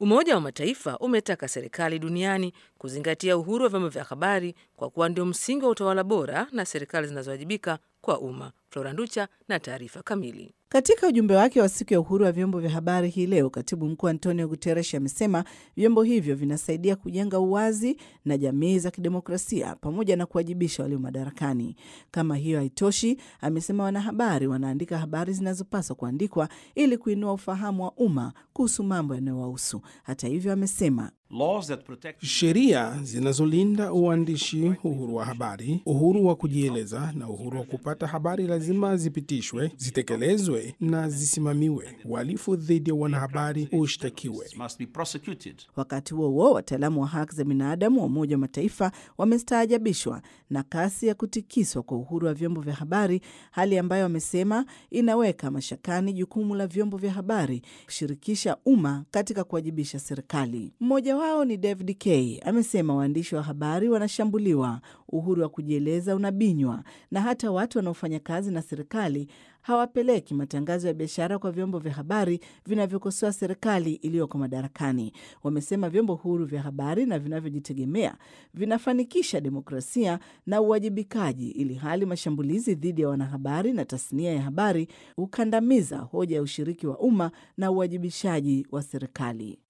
Umoja wa Mataifa umetaka serikali duniani kuzingatia uhuru wa vyombo vya habari kwa kuwa ndio msingi wa utawala bora na serikali zinazowajibika kwa umma. Flora Nducha na taarifa kamili. Katika ujumbe wake wa siku ya uhuru wa vyombo vya habari hii leo, katibu mkuu Antonio Guterres amesema vyombo hivyo vinasaidia kujenga uwazi na jamii za kidemokrasia pamoja na kuwajibisha walio madarakani. Kama hiyo haitoshi, amesema wanahabari wanaandika habari zinazopaswa kuandikwa ili kuinua ufahamu wa umma kuhusu mambo yanayowahusu. Hata hivyo, amesema sheria zinazolinda uandishi, uhuru wa habari, uhuru wa kujieleza na uhuru wa kupata habari lazima zipitishwe, zitekelezwe na zisimamiwe. Uhalifu dhidi ya wanahabari ushtakiwe. Wakati huo huo, wataalamu wa haki za binadamu wa Umoja wa Mataifa wamestaajabishwa na kasi ya kutikiswa kwa uhuru wa vyombo vya habari, hali ambayo wamesema inaweka mashakani jukumu la vyombo vya habari kushirikisha umma katika kuwajibisha serikali. Mmoja wao ni David Kay amesema waandishi wa habari wanashambuliwa, uhuru wa kujieleza unabinywa, na hata watu wanaofanya kazi na serikali hawapeleki matangazo ya biashara kwa vyombo vya habari vinavyokosoa serikali iliyoko madarakani. Wamesema vyombo huru vya habari na vinavyojitegemea vinafanikisha demokrasia na uwajibikaji, ili hali mashambulizi dhidi ya wanahabari na tasnia ya habari hukandamiza hoja ya ushiriki wa umma na uwajibishaji wa serikali.